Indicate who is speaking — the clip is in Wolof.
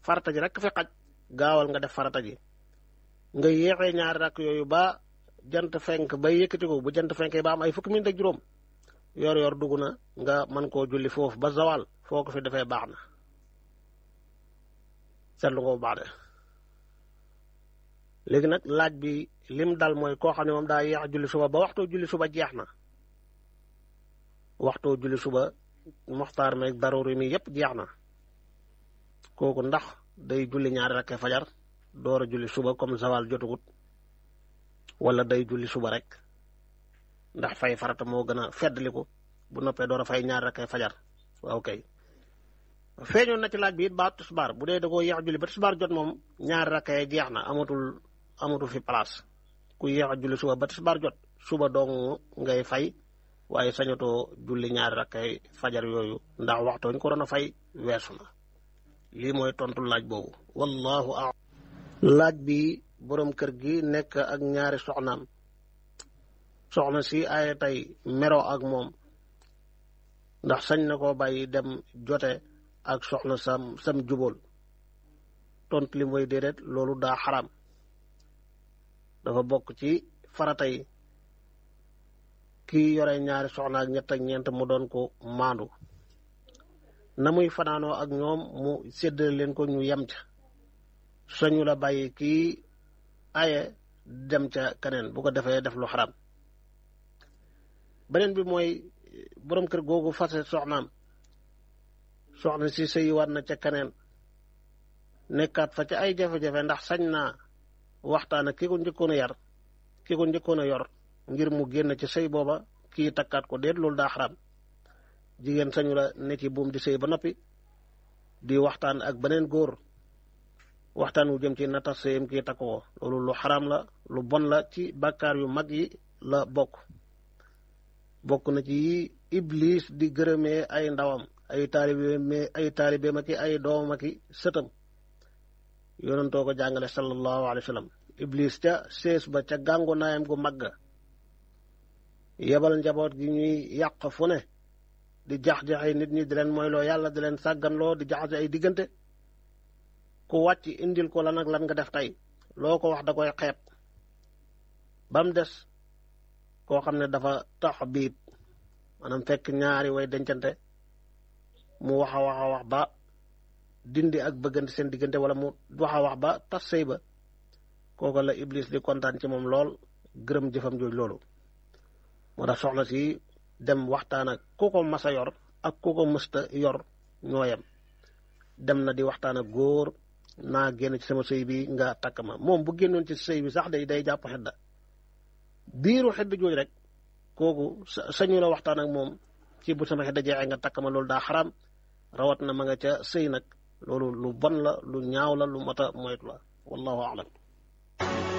Speaker 1: farata ji rek fi xaj gaawal nga def farata ji nga yéexee ñaari rakk yooyu ba jant fenk bay yëkkati ko bu jant fenkee ba am ay fukki minute ak juróom yor yor dugg na nga mën koo julli foofu ba zawal foo ko fi defee baax na seetlu ko bu baax de léegi nag laaj bi lim dal mooy koo xam ne moom daa yéex julli suba ba waxtu julli suba jeex na waxtu julli suba moxtaar meeg daruri mi yépp jeex na kooku ndax day julli ñaari rakkee fajar door a julli suba comme zawal jotugut wala day julli suba rek ndax fay farata moo gën a feddliku bu noppee door a fay ñaari rakkee fajar waaw kay feeñoon na ci laaj bi it ba tisbaar bu dee da koo yéex julli ba tisbaar jot moom ñaari rakkee jeex na amatul amatul fi place ku yéex a julli suba ba tisbaar jot suba dong ngay fay waaye sañatoo julli ñaari rakkay fajar yooyu ndax waxtu ñu ko doon a fay weesu na lii mooy tontu laaj boobu wallahu a laaj bi boroom kër gi nekk ak ñaari soxnaam soxna si ay tey mero ak moom ndax sañ na koo bàyyi dem jote ak soxna sam sam jubóol tontu li mooy déedéet loolu daa xaram dafa bokk ci farata yi kii yore ñaari soxna ak ñett ak ñeent mu doon ko maandu na muy fanaanoo ak ñoom mu séddale leen ko ñu yem ca soñu la bàyyi kii aye dem ca keneen bu ko defee def lu xaram beneen bi mooy borom kër googu fase soxnaam soxna si sëyiwaat na ca keneen nekkaat fa ca ay jafe-jafe ndax sañ naa waxtaan ak ki ko njëkkoon a yar ki ko njëkkoon a yor ngir mu génn ci sëy booba kii takkaat ko déet loolu daa xaram jigéen sañu la ne ci buum di sëy ba noppi di waxtaan ak beneen góor waxtaan wu jëm ci natas sëyam kii takk ko loolu lu xaram la lu bon la ci bàkkaar yu mag yi la bokk bokk na ci iblis di gërëmee ay ndawam ay taalibe ay taalibeem ak ay doomam ak sëtam yonentoo ko jàngale sallallahu alayhi wa sallam iblis ca sees ba ca gàngu naayam gu mag yebal njaboot gi ñuy yàq fu ne di jax-jaxay nit ñi di leen mooyloo yàlla di leen sàgganloo di jaxase ay diggante ku wàcc indil ko lan ak lan nga def tey loo ko wax da koy xeeb ba mu des koo xam ne dafa tax biib maanaam fekk ñaari way dencante mu wax a wax a wax ba dindi ak bëggante seen diggante wala mu wax a wax ba tas sëy ba kooku la iblis di kontaan ci moom lool gërëm jëfam jooj loolu moo tax soxna si dem waxtaan ak ku ko mas a yor ak ku ko mësta yor ñooyam dem na di waxtaan ak góor naa génn ci sama sëy bi nga takk ma moom bu génnoon ci sëy bi sax day day jàpp xedda biiru xedd jooj rek kooku sañu la waxtaan ak moom ci bu sama xedda jeexee nga takk ma loolu daa xaram rawat na ma nga ca sëy nag loolu lu bon la lu ñaaw la lu mata moytu la wallahu alam